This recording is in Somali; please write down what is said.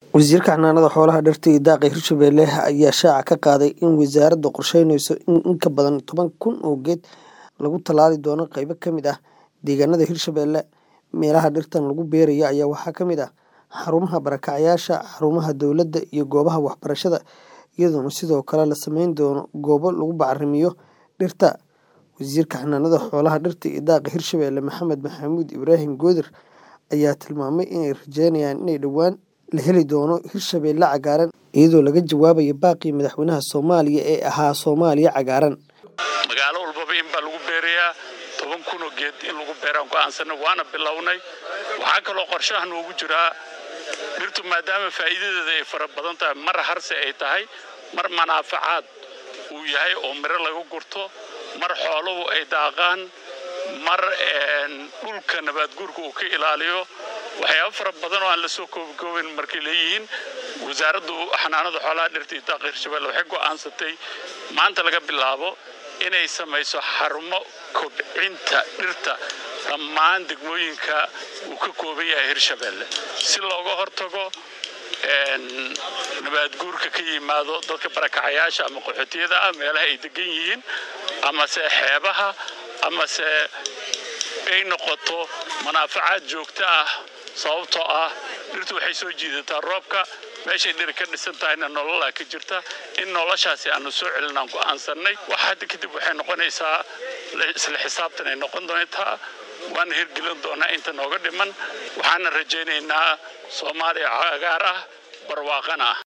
Wasiirka Xanaanada Xoolaha, Dhirta iyo Daaqa Hirshabelle ayaa shaaca ka qaaday in wasaaraddu qorsheynayso in in ka badan toban kun oo geed lagu tallaali doono qaybo ka mid ah deegaanada Hirshabelle. Meelaha dhirtan lagu beerayo ayaa waxaa ka mid ah xarumaha barakacayaasha, xarumaha dowladda, iyo goobaha waxbarashada, iyadoona sidoo kale la samayn doono goobo lagu bacrimiyo dhirta. Wasiirka Xanaanada Xoolaha, Dhirta iyo Daaqa Hirshabelle Maxamed Maxamuud Ibraahim Goodir ayaa tilmaamay inay rajeynayaan in dhowaan la heli doono Hirshabelle cagaaran, iyadoo laga jawaabayo baaqii madaxweynaha Soomaaliya ee ahaa Soomaaliya cagaaran. magaalo walbaba in baa lagu beerayaa toban kun oo geed in lagu beeraan go'aansanay waana bilownay waxaa kaloo qorshaha noogu jiraa dhirtu maadaama faa'iidadeeda ay fara badan tahay mar harse ay tahay mar manaafacaad uu yahay oo miro laga gurto mar xooluhu ay daaqaan mar dhulka nabaadguurka uu ka ilaaliyo waxyaabo fara badan oo aan la soo koobikoobayn markay leeyihiin wasaaraddu xanaanada xoolaha dhirta iyo daaqa hirshabelle waxay go'aansatay maanta laga bilaabo inay samayso xarumo kobcinta dhirta dhammaan degmooyinka uu ka kooban yahay hirshabelle si looga hortago nabaadguurka ka yimaado dadka barakacayaasha ama qaxootiyada ah meelaha ay degan yihiin amase xeebaha amase ay noqoto manaafacaad joogto ah sababtoo ah dhirtu waxay soo jiidataa roobka meeshay dhiri ka dhisan tahayna nololaa ka jirta in noloshaasi aanu soo celinaan go'aansannay wax hadda kadib waxay noqonaysaa isla xisaabtan ay noqon doontaa waana hirgelin doonaa inta nooga dhiman waxaana rajaynaynaa soomaaliya cagaar ah barwaaqana ah